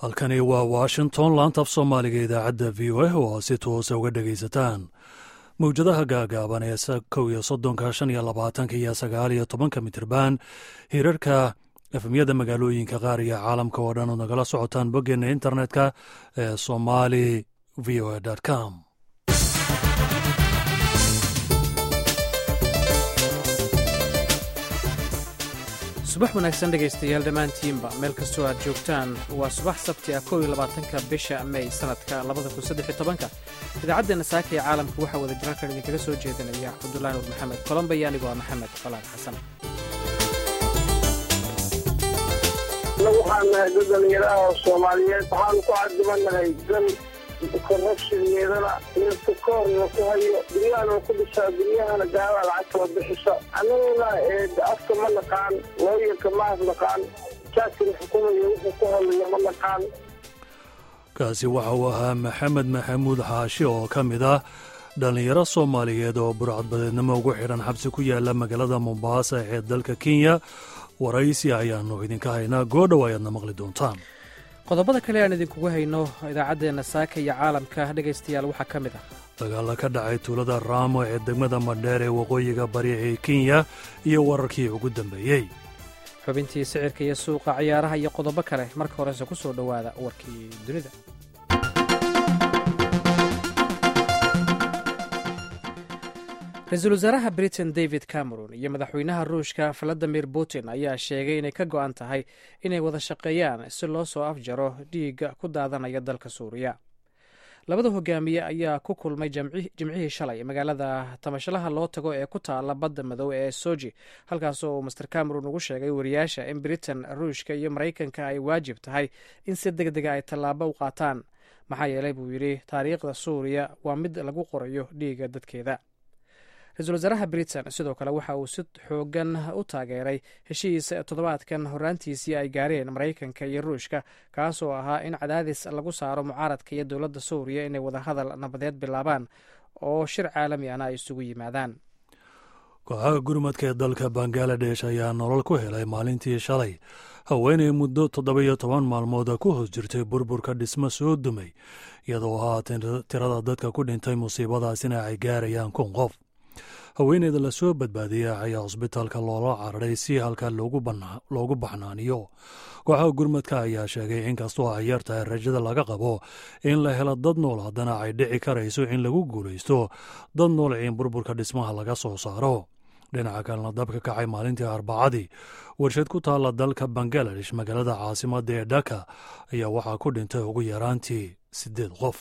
halkani waa washington laantaaf soomaaliga idaacadda v o a oo si toosa uga dhegaysataan mawjadaha gaagaaban ee kow iyo soddonka shan iyo labaatanka iyo sagaal iyo tobanka mitirban hirarka efemyada magaalooyinka qaar iyo caalamka oo dhan ood nagala socotaan boggeena internetka ee somali v o a com subax wanaagsan dhegaystayaal dhammaantiinba meel kastoo aad joogtaan waa subax sabti ah kow iyo labaatanka bisha mey sanadka labada kun saddex iyo tobanka idaacaddeena saaka ee caalamka waxaa wada jirarkan idinkaga soo jeedinaya cabdullaahi nur maxamed kolomba iyo anigoo ah maxamed falaad xasan waxaan nahay dad dhalinyaraha oo soomaaliyeed waxaanu ku cadibanahay dal korrabshigeedana mirta koorna ku hayo dunyahana ku dhisaa dunyahana gaala lacagtala bixisa annaguna afka ma naqaan looyarka maas naqaan jaaskina xukumayo wuxuu ku hadlayo ma naqaan kaasi waxa uu ahaa maxamed maxamuud xaashi oo ka mid ah dhallinyaro soomaaliyeed oo burcadbadeednimo ugu xidhan xabsi ku yaala magaalada mombaasa ee dalka kenya waraysi ayaannu idinka haynaa goodhow ayaadna maqli doontaan qodobada kale aan idinkugu hayno idaacaddeenna saaka iyo caalamka dhegaystayaal waxaa ka mid ah dagaalla ka dhacay tuulada raamo ee degmada madheer ee waqooyiga bari ee kenya iyo wararkii ugu dambeeyey xubintii sicirka iyo suuqa ciyaaraha iyo qodobo kale marka horese ku soo dhowaada warkii dunida ra-iisul wasaaraha britain david cameron iyo madaxweynaha ruushka valadimir putin ayaa sheegay inay ka go-an tahay inay wada shaqeeyaan si loo soo afjaro dhiigga ku daadanaya dalka suuriya labada hogaamiye ayaa ku kulmay jimcihii shalay magaalada tamashalaha loo tago ee ku taala badda madow ee soji halkaasoo uu master cameron ugu sheegay wariyaasha in britain ruushka iyo maraykanka ay waajib tahay in si deg dega ay tallaabo u qaataan maxaa yeelay buu yidhi taariikhda suuriya waa mid lagu qorayo dhiigga dadkeeda ra-iisul wasaaraha britain sidoo kale waxa uu si xoogan u taageeray heshiis toddobaadkan horaantiisii ay gaareen maraykanka iyo ruushka kaasoo ahaa in cadaadis lagu saaro mucaaradka iyo dowladda suuriya inay wadahadal nabadeed bilaabaan oo shir caalami ahna ay isugu yimaadaan kooxaha gurmadka ee dalka bangaladesh ayaa nolol ku helay maalintii shalay haweenay muddo toddoba-iyo toban maalmood ku hoos jirtay burburka dhismo soo dumay iyadoo haatan tirada dadka ku dhintay musiibadaasina ay gaarayaan kun qof haweeneyda lasoo badbaadiyay ayaa cusbitaalka loola cararay si halka loogu baxnaaniyo kooxaha gurmadka ayaa sheegay inkastoo ay yar tahay rajada laga qabo in la helo dad nool haddana ay dhici karayso in lagu guulaysto dad nool in burburka dhismaha laga soo saaro dhinaca kalena dabka kacay maalintii arbacadii warshad ku taalla dalka bangaladesh magaalada caasimadda ee dhaka ayaa waxaa ku dhintay ugu yaraantii siddeed qof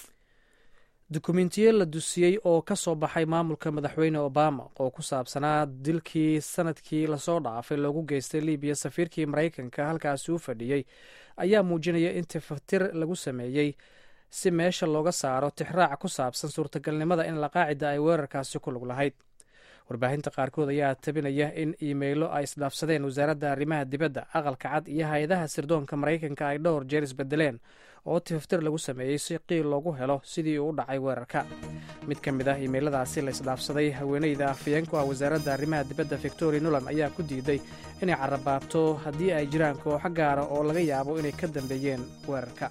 dukumentiyo la dusiyey oo ka soo baxay maamulka madaxweyne obama oo ku saabsanaa dilkii sanadkii lasoo dhaafay loogu geystay libiya safiirkii maraykanka halkaasi u fadhiyey ayaa muujinaya in tifatir lagu sameeyey si meesha looga saaro tixraac ku saabsan suurtagalnimada in laqaacida ay weerarkaasi ku lug lahayd warbaahinta qaarkood ayaa tabinaya in iimaylo ay isdhaafsadeen wasaaradda arrimaha dibadda aqalka cad iyo hay-adaha sirdoonka maraykanka ay dhowr jeer isbedeleen oo tifaftir lagu sameeyey si qiil loogu helo sidii uu u dhacay weerarka mid ka mid ah iimayladaasi la isdhaafsaday haweeneyda afayeenku ah wasaaradda arrimaha dibadda victoria nuland ayaa ku diiday inay carabaabto haddii ay jiraan kooxo gaara oo laga yaabo inay ka dambeeyeen weerarka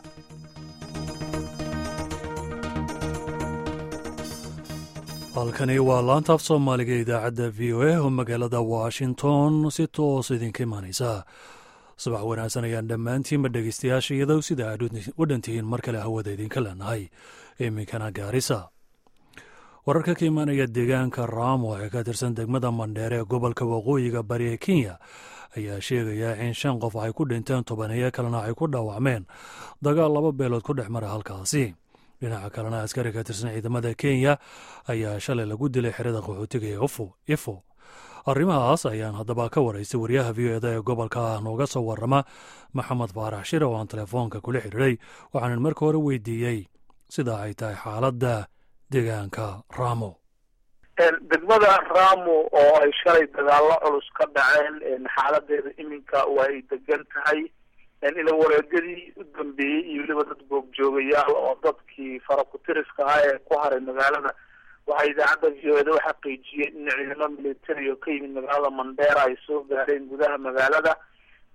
halkani waa laantaaf soomaaliga idaacadda v o a oo magaalada washington si toos idinka imaanaysa subax wanaagsan ayaan dhammaantiinba dhegaystayaasha iyadow sida aad u dhantihiin mar kale hawada idinka leenahay iminkana gaarisa wararka ka imaanaya deegaanka raamo ee ka tirsan degmada mandheer ee gobolka waqooyiga bari ee kenya ayaa sheegaya in shan qof ay ku dhinteen tobaneeyo kalena ay ku dhaawacmeen dagaal laba beelood ku dhex mara halkaasi dhinaca kalena askari ka tirsan ciidamada kenya ayaa shalay lagu dilay xerada qaxootiga ee ifo arrimahaas ayaan haddaba ka waraystay wariyaha v o eda ee gobolka nooga soo warrama maxamed faarax shire oo aan telefoonka kula xiriiray waxaanan marka hore weydiiyey sida ay tahay xaaladda deegaanka raamo degmada raamo oo ay shalay dagaallo culus ka dhaceen xaaladeeda iminka waa ay degan tahay ila wareegadii u dambeeyey iyo weliba dad goobjoogayaal oo dadkii farakutiriska ahaa ee ku haray magaalada waxaa idaacadda v o eda u xaqiijiyeen in ciidamo militari oo ka yimid magaalada mandheera ay soo gaareen gudaha magaalada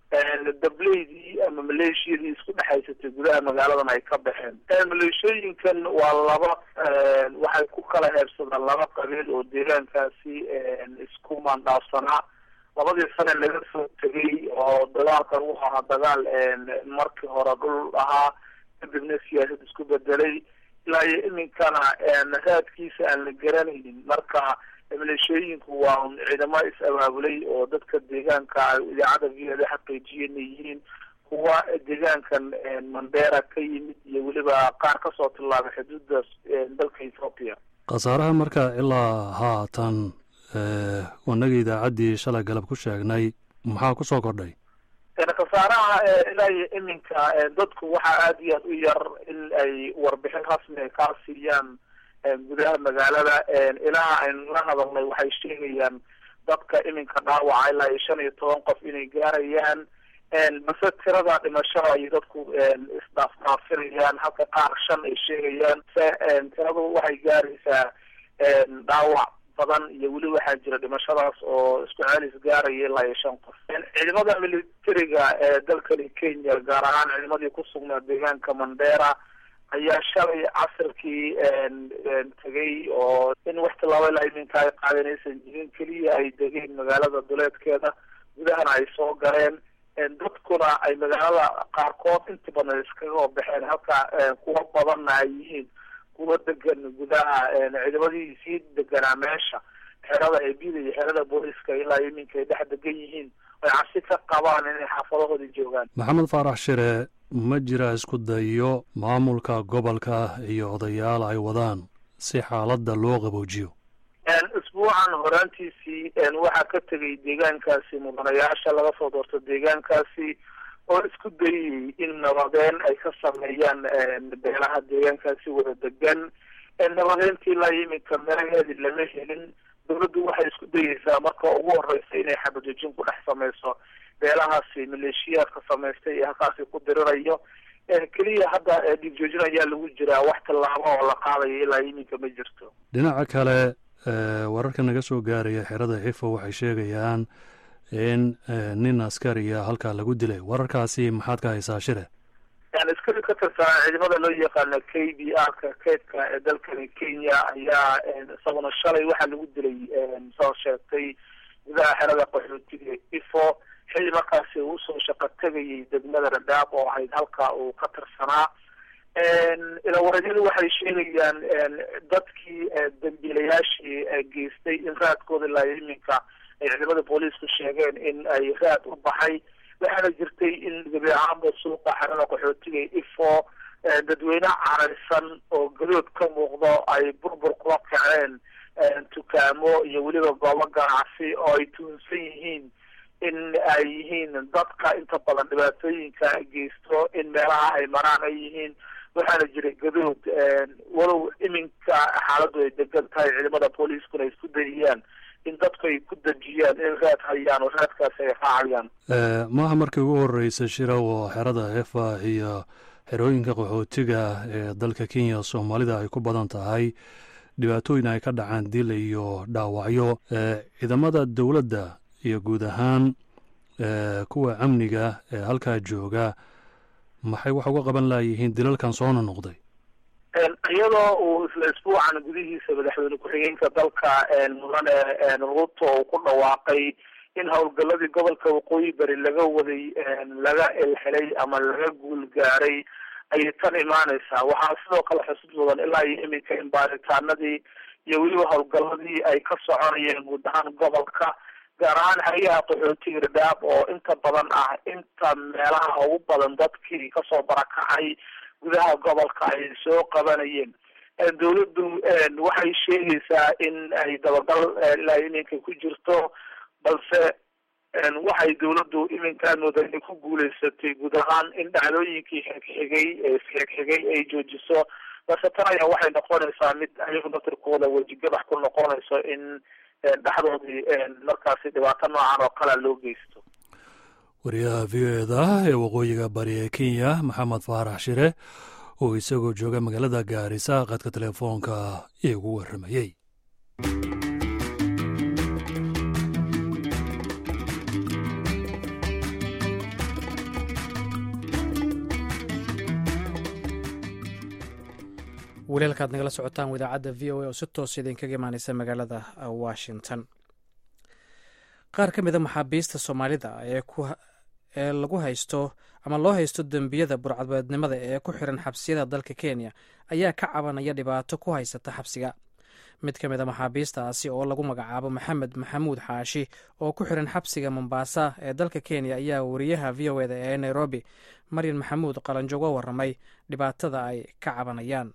dableydii ama maleeshiyadii isku dhexaysatay gudaha magaaladan ay ka baxeen maleeshooyinkan waa laba waxay ku kala heebsadaan laba qabiil oo deegaankaasi isku maandhaafsanaa labadii sane laga soo tegay oo dagaalkan u ahaa dagaal markii hore dhul ahaa kadibna siyaasad isku bedelay ilaa iyo iminkana raadkiisa aan la garanaynin marka maleeshooyinku waa un ciidamo is-abaabulay oo dadka deegaanka ay idaacadda v o da xaqiijiyeen yihiin kuwa deegaankan mandera ka yimid iyo weliba qaar kasoo tillaabay xuduudda dalka ethoopia khasaaraha marka ilaa haatan wanagii idaacaddii shalay galab ku sheegnay maxaa kusoo kordhay khasaaraha ilaa iyo iminka dadku waxaa aada iyo aad u yar in ay warbixin rasmi ay kaa siiyaan gudaha magaalada ilaha aynu la hadalnay waxay sheegayaan dadka iminka dhaawaca ilaa iyo shan iyo toban qof inay gaarayaan base tirada dhimashada ay dadku isdhaafdhaafinayaan halka qaar shan ay sheegayaan se tiradu waxay gaaraysaa dhaawac badan iyo weli waxaa jira dhimashadaas oo isku celis gaaraya ilaa iyo shan qof ciidamada militariga ee dalkani kenya gaar ahaan ciidamadii ku sugnaa deegaanka mandera ayaa shalay casirkii tegay oo in wax tilaabo ilaa iminka ay qaadeen aysan jirin keliya ay degeen magaalada duleedkeeda gudahana ay soo galeen dadkuna ay magaalada qaarkood inta badan iskaga baxeen halka kuwa badanna ay yihiin kuwa degan gudaha ciidamadii sii deganaa meesha xerada eebida iyo xerada booliska ilaa iminka ay dhex degan yihiin ay cabsi ka qabaan inay xaafadahooda joogaan maxamed faarax shire ma jira isku dayo maamulka gobolka iyo odayaal ay wadaan si xaaladda loo qaboojiyo isbuucan horaantiisii waxaa ka tegay deegaankaasi mudanayaasha laga soo doorto deegaankaasi oo isku dayayay in nabadeen ay ka sameeyaan beelaha deegaankaasi wada degan nabadeyntii ilaa iminka melaheedi lama helin dawladdu waxay isku dayeysaa marka ugu horeysa inay xabadejin ku dhex sameyso beelahaasi maleeshiyaadka samaystay ee halkaasi ku dirirayo keliya hadda dhiigjoojin ayaa lagu jiraa wax tallaabo oo la qaadayo ilaa iminka ma jirto dhinaca kale wararka naga soo gaaraya xerada xifo waxay sheegayaan in nin askariya halkaa lagu dilay wararkaasi maxaad ka haysaa shire askari ka tirsanaa ciidamada loo yaqaano k b r ka keydka ee dalkani kenya ayaa isaguna shalay waxaa lagu dilay soo sheegtay gudaha xerada qaxootiga ifo xilli markaasi uu usoo shaqo tegayay degmada radaab oo ahayd halka uu ka tirsanaa ilawareedyadu waxay sheegayaan dadkii dambiilayaashii geystay in raadkooda ilaa iminka ay ciidamada booliisku sheegeen in ay raad u baxay waxaana jirtay in gebi ahaanba suuqa xerada qaxootiga ifo dadweyne caraysan oo gadood ka muuqdo ay burbur kula kaceen dukaamo iyo weliba goobo ganacsi oo ay tuunsan yihiin in ay yihiin dadka inta badan dhibaatooyinka geysto in meelaha ay maraan ay yihiin waxaana jira gadood walow iminka xaaladdu ay degan tahay ciidamada booliiskuna ay isku dayayaan in dadku ay ku dejiyaan in raad hayaan oo raadkaasi ay raacayaan maaha markii ugu horeysa shira oo xerada hefa iyo xerooyinka qaxootiga ee dalka kenya soomaalida ay ku badan tahay dhibaatooyin ay ka dhacaan dil iyo dhaawacyo ciidamada dowladda iyo guud ahaan kuwa amniga ee halkaa jooga maxay wax uga qaban laayihiin dilalkan soona noqday iyadoo uu isla isbuucan gudihiisa madaxweyne ku-xigeenka dalka mudane ruto uu ku dhawaaqay in howlgaladii gobolka waqooyi bari laga waday laga elhelay ama laga guul gaaray ayay tan imaaneysaa waxaa sidoo kale xusud mudan ilaa iyo iminka in baaritaanadii iyo weliba howlgaladii ay ka soconayeen guud ahaan gobolka gaar ahaan hay-aha qaxootiga radaab oo inta badan ah inta meelaha ugu badan dadkii kasoo barakacay gudaha gobolka ay soo qabanayeen dawladdu waxay sheegaysaa in ay dabagal ilaa iminka ku jirto balse waxay dawladdu iminkaa mooda inay ku guuleysatay guud ahaan in dhacdooyinkii xigxigay xigxigay ay joojiso balse tan ayaa waxay noqonaysaa mid ayagu naftirkooda wejigabax ku noqonayso in dhexdoodii markaasi dhibaato noocan oo kalea loo geysto wariyaha v o eda ee waqooyiga bari ee kenya maxamed faarax shire oo isagoo jooga magaalada gaarisa qadka telefoonka iigu warramayey weli halkaad nagala socotaan idaacadda v o a oo si toos idinkaga imaaneysa magaalada washington qaar ka mida maxaabiista soomaalida ee lagu haysto ama loo haysto dembiyada burcadbeednimada ee ku xiran xabsiyada dalka kenya ayaa ka cabanaya dhibaato ku haysata xabsiga mid ka mid a maxaabiistaasi oo lagu magacaabo maxamed maxamuud xaashi oo ku xiran xabsiga mombaasa ee dalka kenya ayaa wariyaha v o eda ee nairobi maryan maxamuud qalanjo uga waramay dhibaatada ay ka cabanayaan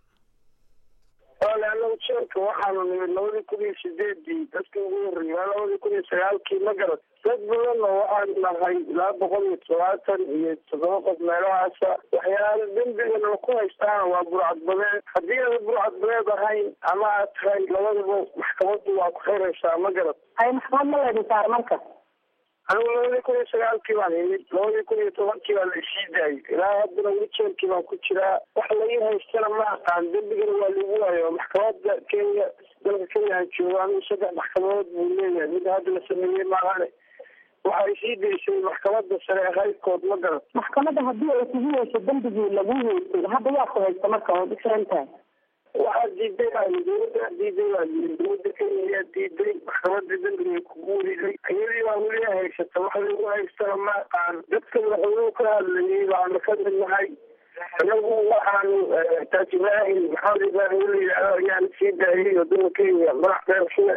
wale anagu jeelka waxaanu nimid labadii kun iyo sideedii dadkii ugu horreeyay waa labadii kun iyo sagaalkii ma garad dad badanna waxaanu nahay ilaa boqol iyo todobaatan iyo toddoba qof meelahaasa waxyaala dembigana ku haystaana waa burcadbadeed haddii aada burcadbadeed ahayn ama aad tahay labadaba maxkamaddu waa ku xiraysaa ma garad hay maxkamad ma laydin saar marka anigu labadii kun iyo sagaalkii baan imid labadii kun iyo tobankii baa la isii daayay ilaa haddana weli jeelkii baan ku jiraa wax laii haystana ma aqaan dembigana waa lagu waayo maxkamadda kenya dalka kenya aan joogo anigu saddex maxkamadood buu leeyahay mid hadda la sameeyey maahane waxay sii daysay maxkamadda sare ee haydkood ma garan maxkamadda haddii ay kugu weyso dembigii lagu weysay hadda yaa ku haysta marka waad uxiran tahay waxaa diiday baa dawladdaa diiday baa yii dawladda kenya ayaa diiday maxkamadda dembiga kugu weriday iyadii baa weli haysata wax lagu haystana ma aqaan dadka madaxweynuhu ka hadlayay baanu ka mid nahay anagu waxaanu taaj ibraahim maxamed ibraahim la yidhaahdo ayaan sii daayay wadada kenya madax beershile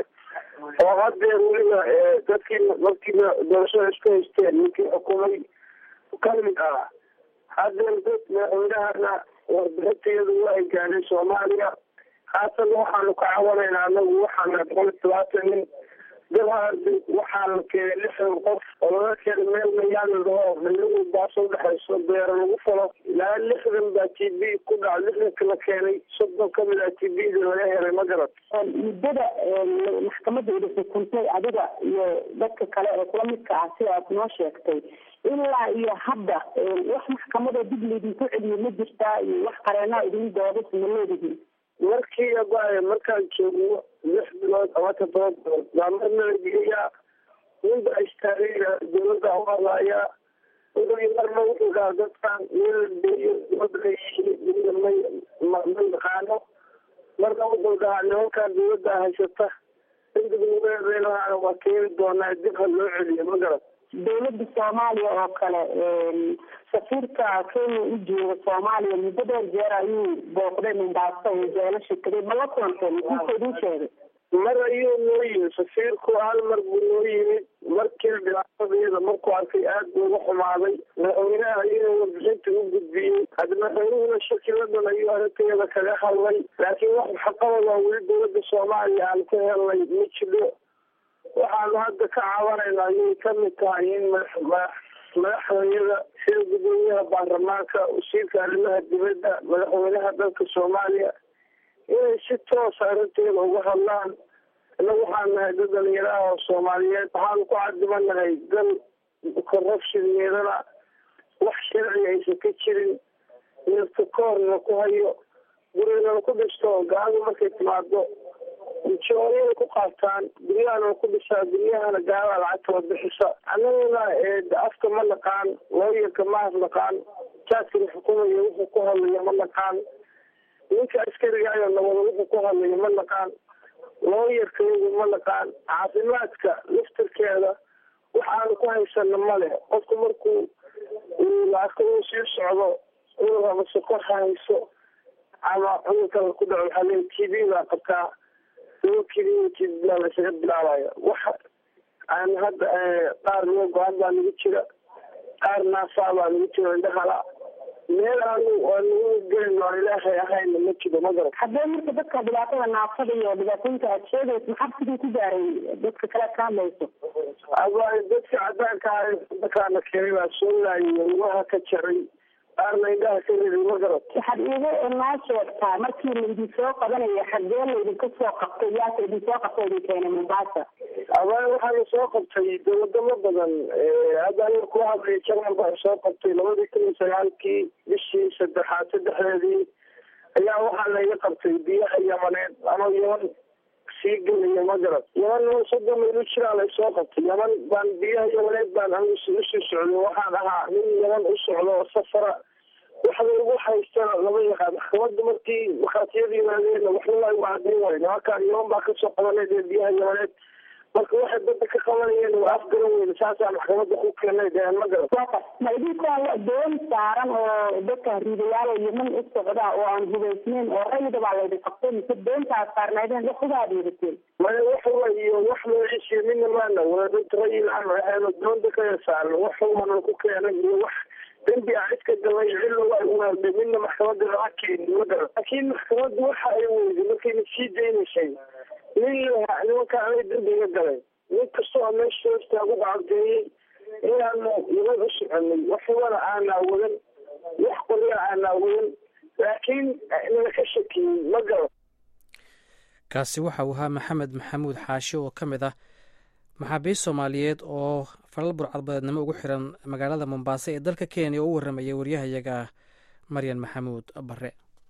oo hadeer weliba dadkii markiiba doorashada isku haysteen ninkii xukumay kamid ah hadeer dad madaxweynahana warbixintayadu waa ay gaadhay soomaaliya haatan waxaanu ka cawanaynaa anagu waxaana boqol iyo todobaatan nin dabaadi waxaa la keenay lixdan qof oo laga keenay meel mayaalidaho dhaligu baaso udhexayso beero lagu falo ilaa lixdan baa t b ku dhaca lixdanka la keenay soddon kamid a t b da laga helay ma garad muddada maxkamadda ida xukuntay adiga iyo dadka kale ee kula midka ah sida aad noo sheegtay ilaa iyo hadda wax maxkamada dib laydinku celiyo ma jirtaa iyo wax qareenaa idin doodas ma leedihin markii abaaye markaan joogno lix bilood ama toddoba bilood baa marna la geeyaa ninba istaagayna dawladda u hadlaayaa wuxuu marna wuxuu dhaha dadkan meel la geeyo dawladda leeyihiin midna may ma ma yaqaano marna wuxuu dhahaa nimankan dawladda haysata indignugeedeelahana waa keeni doonaa dib ha loo celiyo ma garad dawladda soomaaliya oo kale safiirka kenya u jooga soomaaliya muddo dheer jeer ayuu booqday mombaaso oo jeelasha tegay ma la kulantay muxuusa idin sheegay mar ayuu noo yimid safiirku hal mar buu noo yimid markiina dhibaatadayada markuu arkay aad buu uga xumaaday madaxweynaha ayuu warbixinta u gudbiyey hadda madaxweynuhuna shakiladan ayuu arintayada kaga hadlay laakiin wax xaqabada weli dawladda soomaaliya aan ka helnay ma jiro waxaanu hadda ka caawanaynaa ayay kamid tahay in madaxdayada sida gudoomiyaha baarlamaanka wasiirka arrimaha dibadda madaxweynaha dalka soomaaliya inay si toosa arrinteeda uga hadlaan inagu waxaan nahay dad dhalinyaraha oo soomaaliyeed waxaanu ku cadimanahay dal corruptioneedana wax sharci aysan ka jirin mirta koorna ku hayo gurigana ku dhisto gaalada markay timaado jooriyada ku qaataan guryahana ku dhisaa guryahana gaala lacagtala bixisa annaguna afka ma naqaan looyarka ma naqaan jaadkana xukumaya wuxuu ku hadlaya ma naqaan ninka askarigayo nabada wuxuu ku hadlaya ma naqaan looyarkaygu ma naqaan caafimaadka laftarkeeda waxaanu ku haysana male qofku markuu laarka uu sii socdo cudur ama sokor ha hayso ama cudurkala ku dhaco waxaa leey t v baa qabtaa dawakiliyaa laysaga bilaabaya waxa aan hadda qaar loo go-aan baa nagu jira qaar naasaa baa nagu jira indhahala meel aanu aanagu gelin aan ilaahay ahayna ma jiro ma garan haddee marka dadka dhibaatada naafada iyo dhibaatooyinka aad sheegayso maxaa sidii ku gaaray dadka kale ka hadlayso abaayo dadka cadaanka ah dadkaana keenay baa soo laayay lugaha ka jaray qaarna indhaha ka riday ma garan waxaad iiga noo sheegtaa markii laydin soo qabanaya xagee laydinka soo qabtay yaasa idin soo qabtay idin keenay mombaasa abaayo waxaana soo qabtay wadamo badan hadda aniga kula hadlaya jarmal baa soo qabtay labadii kun iyo sagaalkii bishii saddexaad saddexdeedii ayaa waxaa layga qabtay biyaha yamaneed ama yaman sii gelaya ma garan yaman soddon maylu jiraa lay soo qabtay yaman baan biyaha yamaneed baan anigu usii socday waxaan ahaa nin yaman u socdo oo safara waxa lagu haystana lama yaqaan maxkamadda markii markhaatiyada yimaadeen waxna waa igu cadayn waay nimankaan yaman baa kasoo qabaneed ee biyaha yamaneed marka waxay badda ka qabanayeen waa afgaran weyne saasaa maxkamadda ku keenay deen ma garan ma idinkoo doon saaran oo dadka riidayaal oo yeman u socda oo aan hubaysnayn oo rayida baa laydin qabtay mise doontaas saarnaydeen wax uga adeegateen maya wax wa iyo wax magaciisiyo midna maana wala dad rayil aan ahayn oo doonta kaya saaran wax waana ku keenay iyo wax dembi a cid ka galay cilla waa ugaada midna maxkamadda lama keenin ma garan laakiin maxkamaddu waxa ay weyday markayna sii daynaysay nin nimanka anay dembiga galay nin kastoo meesha hoostaagu bacabdeeyey inaanu yaman u soconay waxwana aanaa wadan wax qolya aanaa wadan laakiin nala ka shakiyey ma garan kaasi waxa uu ahaa maxamed maxamuud xaashi oo ka mid ah maxaabiist soomaaliyeed oo falal burcadbadeednimo ugu xiran magaalada mombaaso ee dalka kenya oo u warramayay waryahayaga maryan maxamuud bare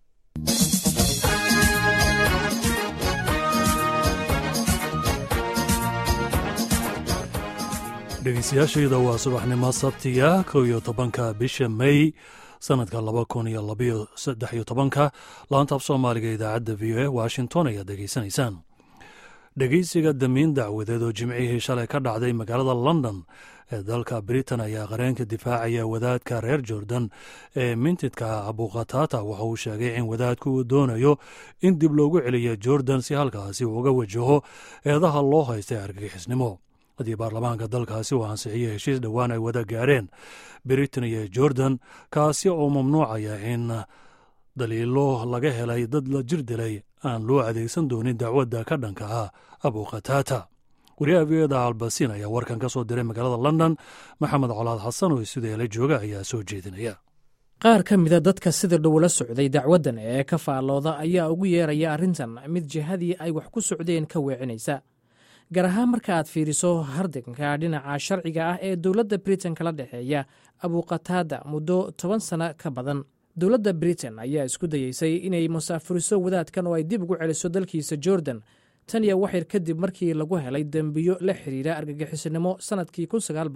dhegeystayaashayda waa subaxnimo sabtiga kow iyo tobanka bisha may sanadka laba kun iyo labayo saddex iyo tobanka laantaab soomaaliga idaacadda v o a washington ayaad degeysanaysaan dhegeysiga damiin dacwadeed oo jimcihii shalay ka dhacday magaalada london ee dalka britain ayaa qareenka difaacaya wadaadka reer jordan ee mintidka abuqatata waxa uu sheegay in wadaadku uu doonayo in dib loogu celiyo jordan si halkaasi uu uga wajaho eedaha loo haystay argagixisnimo haddii baarlamaanka dalkaasi uu ansixiyey heshiis dhowaan ay wada gaareen britain iyo jordan kaasi oo mamnuucaya in daliilo laga helay dad la jir dilay aan loo adeegsan doonin dacwadda ka dhanka ah abuqatata wariyaha v oda albasin ayaa warkan ka soo diray magaalada london maxamed colaad xasan oo isudeela jooga ayaa soo jeedinaya qaar ka mida dadka sida dhow la socday dacwaddan ee ka faallooda ayaa ugu yeeraya arrintan mid jihadii ay wax ku socdeen ka weecinaysa gaar ahaan marka aad fiiriso hardanka dhinaca sharciga ah ee dowladda britain kala dhexeeya abuqataada muddo toban sano ka badan dowladda britain ayaa isku dayeysay inay musaafuriso wadaadkan oo ay dib ugu celiso dalkiisa jordan tan iyo waxyar kadib markii lagu helay dembiyo la xiriira argagixisnimo sannadkii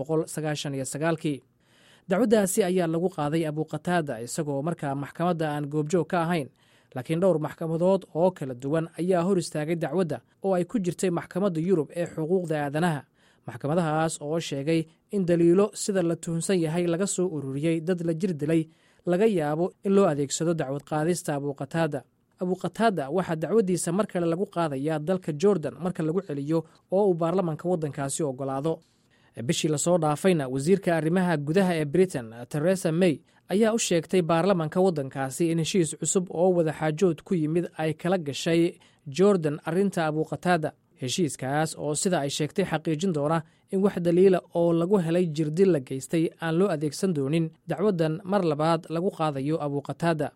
kii dacwaddaasi ayaa lagu qaaday abuqataada isagoo markaa maxkamadda aan goobjoog ka ahayn laakiin dhowr maxkamadood oo kala duwan ayaa hor istaagay dacwadda oo ay ku jirtay maxkamadda yurub ee xuquuqda aadanaha maxkamadahaas oo sheegay in daliilo sida la tuhunsan yahay laga soo ururiyey dad la jir dilay laga yaabo in loo adeegsado dacwad qaadista abuqataada abuqataada waxaa dacwaddiisa mar kale lagu qaadayaa dalka jordan marka lagu celiyo oo uu baarlamanka waddankaasi ogolaado bishii lasoo dhaafayna wasiirka arrimaha gudaha ee britain teresa may ayaa u sheegtay baarlamanka waddankaasi in heshiis cusub oo wadaxaajood ku yimid ay kala gashay jordan arrinta abuqataada heshiiskaas oo sida ay sheegtay xaqiijin doona in wax daliila oo lagu helay jirdil la geystay aan loo adeegsan doonin dacwaddan mar labaad lagu qaadayo abuqataada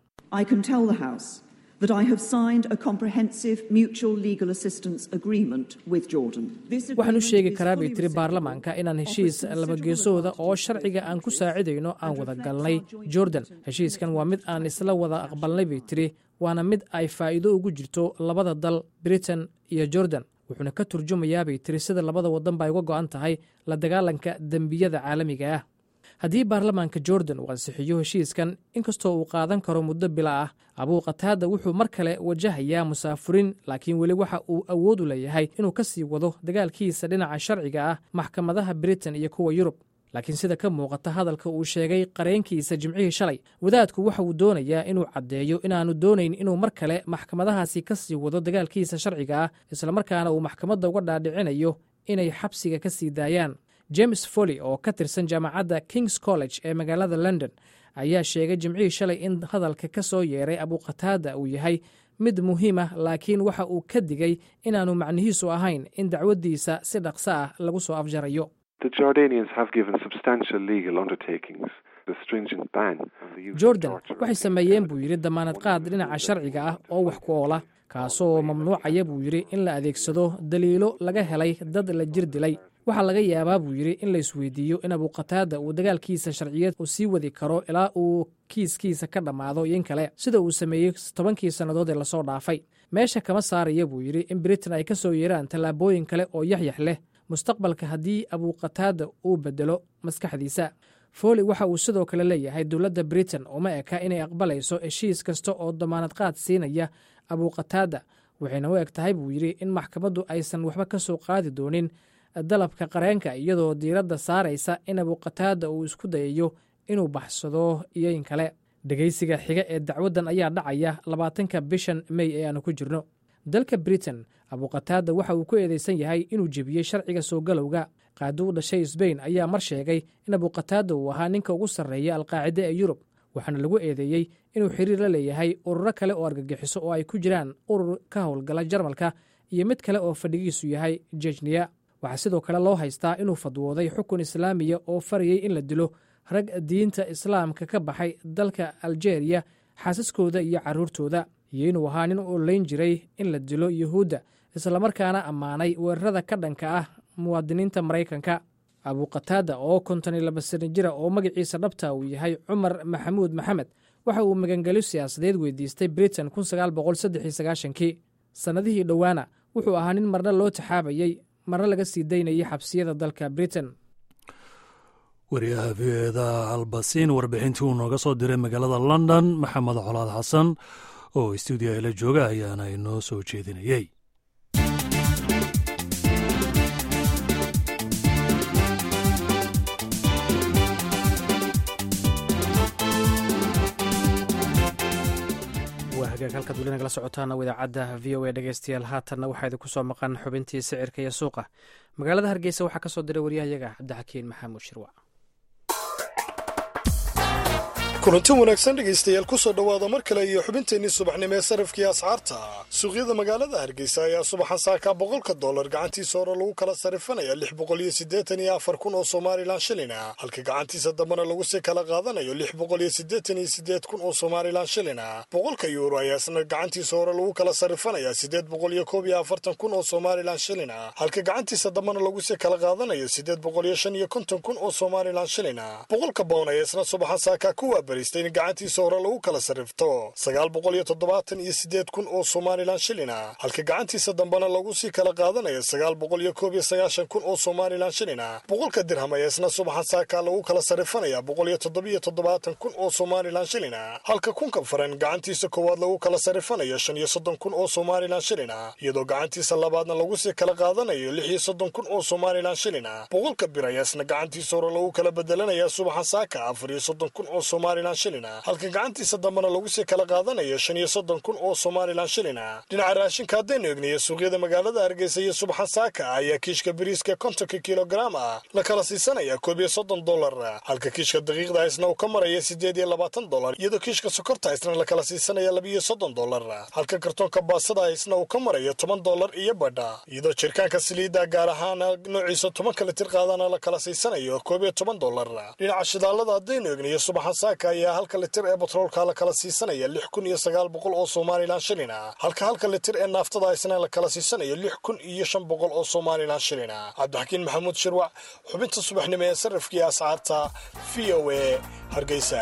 that I have signed a comprehensive mutual legal assistance agreement with Jordan. waxaan u sheegi karaa bay tiri baarlamaanka inaan heshiis labageesooda oo sharciga aan ku saacidayno aan wada galnay jordan heshiiskan waa mid aan isla wada aqbalnay bay tiri waana mid ay faa'iido ugu jirto labada dal britain iyo jordan wuxuuna ka turjumayaa bay tiri sida labada waddan ba ay uga go'an tahay la dagaalanka dembiyada caalamiga ah haddii baarlamaanka jordan uu ansixiyo heshiiskan inkastoo uu qaadan karo muddo bila ah abuuqataada wuxuu mar kale wajahayaa musaafurin laakiin weli waxa uu awood u leeyahay inuu ka sii wado dagaalkiisa dhinaca sharciga ah maxkamadaha britain iyo kuwa yurub laakiin sida ka muuqata hadalka uu sheegay qareenkiisa jimcihii shalay wadaadku waxa uu doonayaa inuu caddeeyo inaanu doonayn inuu mar kale maxkamadahaasi ka sii wado dagaalkiisa sharciga ah islamarkaana uu maxkamadda uga dhaadhicinayo inay xabsiga ka sii daayaan james foley oo ka tirsan jaamacadda kings college ee magaalada london ayaa sheegay jimcihii shalay in hadalka ka soo yeeray abuqataada uu yahay mid muhiim ah laakiin waxa uu ka digay inaanu macnihiisu ahayn in dacwaddiisa si dhaqso ah lagu soo afjarayo jordan waxay sameeyeen buu yidhi damaanad qaad dhinaca sharciga ah oo wax ku oola kaasoo mamnuucaya buu yidhi in la adeegsado daliilo laga helay dad la jir dilay waxaa laga yaabaa buu yidhi in la isweydiiyo in abuqataada uu dagaalkiisa sharciyeed uu sii wadi karo ilaa uu kiiskiisa ka dhammaado iyo in kale sida uu sameeyey tobankii sannadood ee lasoo dhaafay meesha kama saaraya buu yidhi in britain ay ka soo yeeraan tallaabooyin kale oo yaxyax leh mustaqbalka haddii abuuqataada uu bedelo maskaxdiisa fooli waxa uu sidoo kale leeyahay dowladda britain uma eka inay aqbalayso heshiis kasta oo damaanad qaad siinaya abuuqataada waxayna u eg tahay buu yidhi in maxkamaddu aysan waxba ka soo qaadi doonin dalabka qareenka iyadoo diiradda saaraysa in abuuqataada uu isku dayayo inuu baxsado iyo in kale dhegaysiga xiga ee dacwaddan ayaa dhacaya labaatanka bishan mey ee aanu ku jirno dalka britain abuuqataada waxa uu ku eedeysan yahay inuu jebiyey sharciga soo galowga qaadi u dhashay sbain ayaa mar sheegay in abuuqataada uu ahaa ninka ugu sarreeya alqaacide ee yurub waxaana lagu eedeeyey inuu xiriir la leeyahay ururo kale oo argagixiso oo ay ku jiraan urur ka howlgala jarmalka iyo mid kale oo fadhigiisu yahay jejniya waxaa sidoo kale loo haystaa inuu fadwooday xukun islaamiya oo farayey in la dilo rag diinta islaamka ka baxay dalka aljeeriya xaasaskooda iyo carruurtooda iyo inuu ahaa nin u olayn jiray in la dilo yuhuudda islamarkaana ammaanay weerarada ka dhanka ah muwaadiniinta maraykanka abuuqataada oo konton iyo laba sano jira oo magaciisa dhabta uu yahay cumar maxamuud maxamed waxa uu magangelyo siyaasadeed weydiistay britain kii sannadihii dhowaana wuxuu ahaa nin marna loo taxaabayey marna laga sii daynayay xabsiyada dalka britain wariyaha v o eda albasiin warbixintii uu nooga soo diray magaalada london maxamed colaad xasan oo stuudiyo ila jooga ayaana inoo soo jeedinayey waa hagaag halkaad weli nagala socotaana idaacadda v o a dhegeystayaal haatanna waxaa idinku soo maqan xubintii sicirka iyo suuqa magaalada hargeysa waxaa ka soo diray waryahayaga cabdixakiin maxamuud shirwac kulanti wanaagsan dhegaystayaal ku soo dhowaada mar kale iyo xubinteennii subaxnimo ee sarafkii asxaarta suuqyada magaalada hargeysa ayaa subaxan saakaa boqolka dollar gacantiisa hore lagu kala sarifanaya lix boqol iyo siddeetan iyo afar kun oo somalilan shilina halka gacantiisa dambena lagu sii kala qaadanayo lix boqol iyo siddeetan iyo siddeed kun oo somalilan shilina boqolka yuuro ayaa isna gacantiisa hore lagu kala sarifanaya siddeed boqol iyo koob iyo afartan kun oo somalilan shilina halka gacantiisa dambena lagu sii kala qaadanayo siddeed boqol iyo shan iyo konton kun oo somalilan shilina boqolka bown ayaa isna subaxan saakaa kuwa in gacantiisa hore lagu kala sarrifto sagaal boqol iyo toddobaatan iyo siddeed kun oo somalilan shilina halka gacantiisa dambena lagu sii kala qaadanayo sagaal boqol iyo koob iyo sagaashan kun oo somalilan shilina boqolka dirham ayaa isna subaxan saakaa lagu kala sarrifanaya boqol iyo toddobiyo toddobaatan kun oo somalilan shilina halka kunka faran gacantiisa koowaad lagu kala sarrifanayo shan iyo soddon kun oo somalilan shilina iyadoo gacantiisa labaadna lagu sii kala qaadanayo lix iyo soddon kun oo somalilan shilina boqolka bir ayaa isna gacantiisa hore lagu kala bedelanaya subaxan saaka afar iyo soddon kun oo somalilan halka gacantiisa dambena lagu sii kala qaadanayo shan iyo soddon kun oo somalilan shilina dhinaca raashinka haddaynu egniyo suuqyada magaalada hargeysa iyo subaxan saaka ayaa kiishka bariiska kontonka kilograam ah la kala siisanaya koob iyo soddon dollar halka kiishka daqiiqda isna uu ka maraya siddeed iyo labaatan dollar iyadoo kiishka sokorta isna la kala siisanaya labiiyo soddon dollar halka kartoonka baasada isna uu ka marayo toban dollar iyo badha iyadoo jirkaanka saliidda gaar ahaana noociisa tobanka litir qaadana la kala siisanayo koob iyo toban dollar dhinaca shidaalada haddaynu egniyo subaxan saaka ayaa halka litir ee batroolka la kala siisanaya lix kun iyo sagaal boqol oo somalilan shilina halka halka litir ee naaftada isna la kala siisanayo lix kun iyo shan boqol oo somalilan shilina cabdixakiin maxamuud shirwac xubinta subaxnimo ee sarrifkii ascaarta v o a hargeysa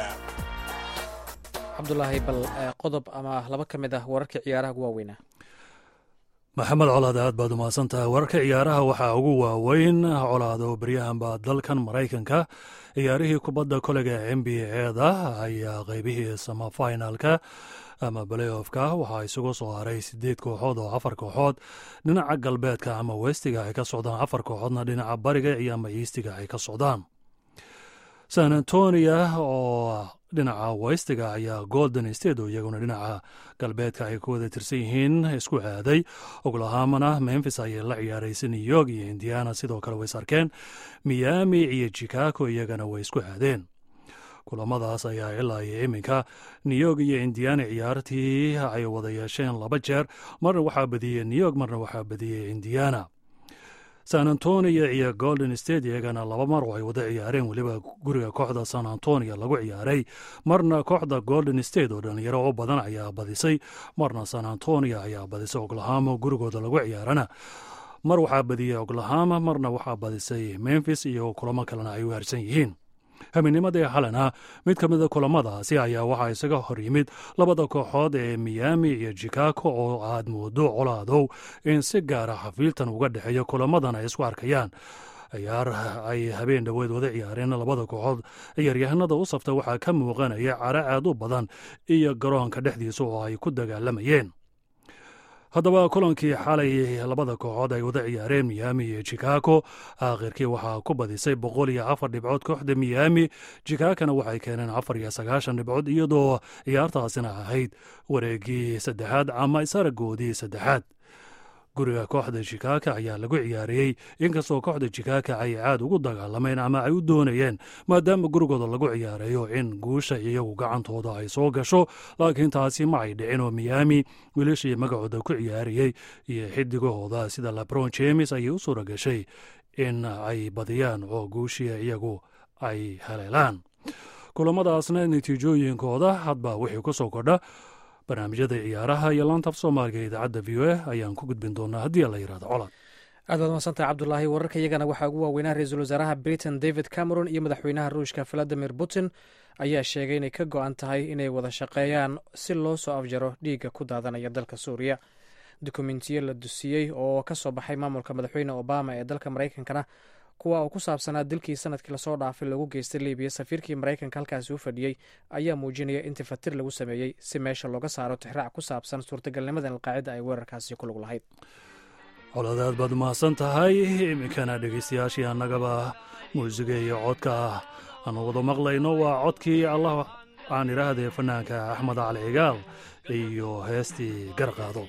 cabdulaahi bal qodob ama laba ka mid ah wararkii ciyaaraha ugu waaweynaa maxamed colaad aad baad umahadsan tahay wararka ciyaaraha waxaa ugu waaweyn colaad oo beryahanba dalkan maraykanka ciyaarihii kubadda kolega n b eda ayaa qaybihii samafinalka ama baleyofka waxaa isugu soo haray sideed kooxood oo afar kooxood dhinaca galbeedka ama westiga ay ka socdaan afar kooxoodna dhinaca bariga iyo ama iistiga ay ka socdaan san antonia oo dhinaca westiga ayaa golden state oo iyaguna dhinaca galbeedka ay ku wada tirsan yihiin isku aaday oglahamana memphis ayay la ciyaaraysa new york iyo indiana sidoo kale way sarkeen miami iyo chicago iyagana way isku aadeen kulamadaas ayaa ilaa iyo iminka new york iyo indiana ciyaartii ay wada yeesheen laba jeer marna waxaa badiyey new york marna waxaa badiyey indiana san antonio iyo golden state iyagana laba mar oo ay wada ciyaareen weliba guriga kooxda san antonio lagu ciyaaray marna kooxda golden state oo dhalinyaro u badan ayaa badisay marna san antonio ayaa badisay oklahama gurigooda lagu ciyaarana mar waxaa badiyey oklahama marna waxaa badisay memphis iyo kulamo kalena ay u harsan yihiin habeennimadii xalena mid ka mida kulamadaasi ayaa waxaa isaga hor yimid labada kooxood ee miyaami iyo jikago oo aad moodo colaadow in si gaara xafiiltan uga dhexeeya kulamadan ay isku arkayaan ciyaar ay habeen dhoweed wada ciyaareen labada kooxood ciyaaryahanada u safta waxaa ka muuqanaya cara aad u badan iyo garoonka dhexdiisa oo ay ku dagaalamayeen haddaba kulankii xalay labada kooxood ay wada ciyaareen miyaami iyo jikago aakhirkii waxaa ku badisay boqol iyo afar dhibcood kooxda miyaami jikagana waxay keeneen afar iyo sagaashan dhibcood iyadoo ciyaartaasina ahayd wareegii saddexaad ama isaragoodii saddexaad guriga kooxda jikaga ayaa lagu ciyaariyey inkastoo kooxda jikaga ay caad ugu dagaalameen ama ay u doonayeen maadaama gurigooda lagu ciyaareeyo in guusha iyagu gacantooda ay soo gasho laakiin taasi ma ay dhicin oo miyaami wiilashii magacooda ku ciyaariyey iyo xidigahooda sida labron james ayay u suura gashay in ay badiyaan oo guushii iyagu ay haleelaan kulamadaasna natiijooyinkooda hadba wixii ku soo kordha barnaamijyada ciyaaraha iyo laantaf soomaaliga idaacadda v o a ayaan ku gudbin doonaa haddii la yirahdo colad aad baad masantaha cabdulaahi wararka iyagana waxaa ugu waaweynaa ra-iisul wasaaraha britain david cameron iyo madaxweynaha ruushka valadimir putin ayaa sheegay inay ka go-an tahay inay wada shaqeeyaan si loo soo afjaro dhiigga ku daadanaya dalka suuriya dokumentiyo la dusiyey oo ka soo baxay maamulka madaxweyne obama ee dalka maraykankana kuwa uu ku saabsanaa dilkii sanadkii lasoo dhaafay loogu geystay libiya safiirkii maraykanka halkaasi u fadhiyey ayaa muujinaya in tifatir lagu sameeyey si meesha looga saaro tixraac ku saabsan suurtagalnimada in alqaacida ay weerarkaasi ku lug lahayd coladaad baad umahadsan tahay iminkana dhegeystayaashii annagaba muusiga iyo codka aanu wada maqlayno waa codkii allah aan idhaahdee fanaanka axmed cali cigaal iyo heestii garqaado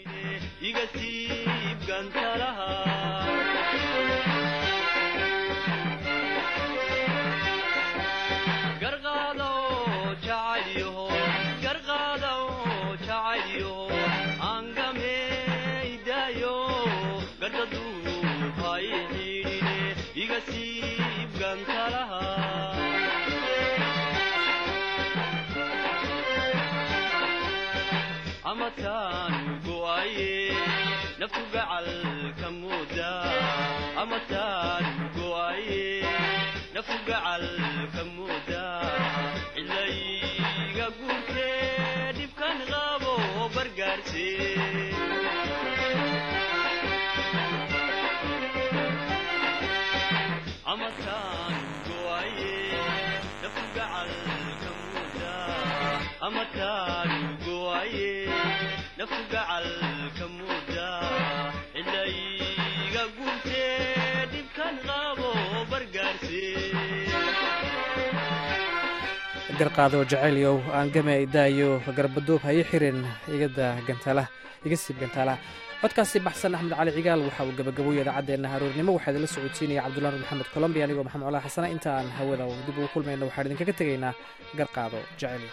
garqaado jacaylyow aan game daayo garbaduub ha ii xirin igada gantaala iga siib gantaalaha codkaasi baxsan axmed cali cigaal waxa uu gabagaboyay idaacaddeena haruurnimo waxaa idinla socodsiinaya cabdullahi nur maxamed colombiya anigoo maxamed colaa xasana inta aan hawada dib ugu kulmayno waxaan idinkaga tegaynaa garqaado jacaylyow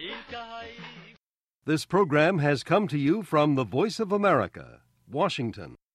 This program has come to you from the Voice of America, Washington.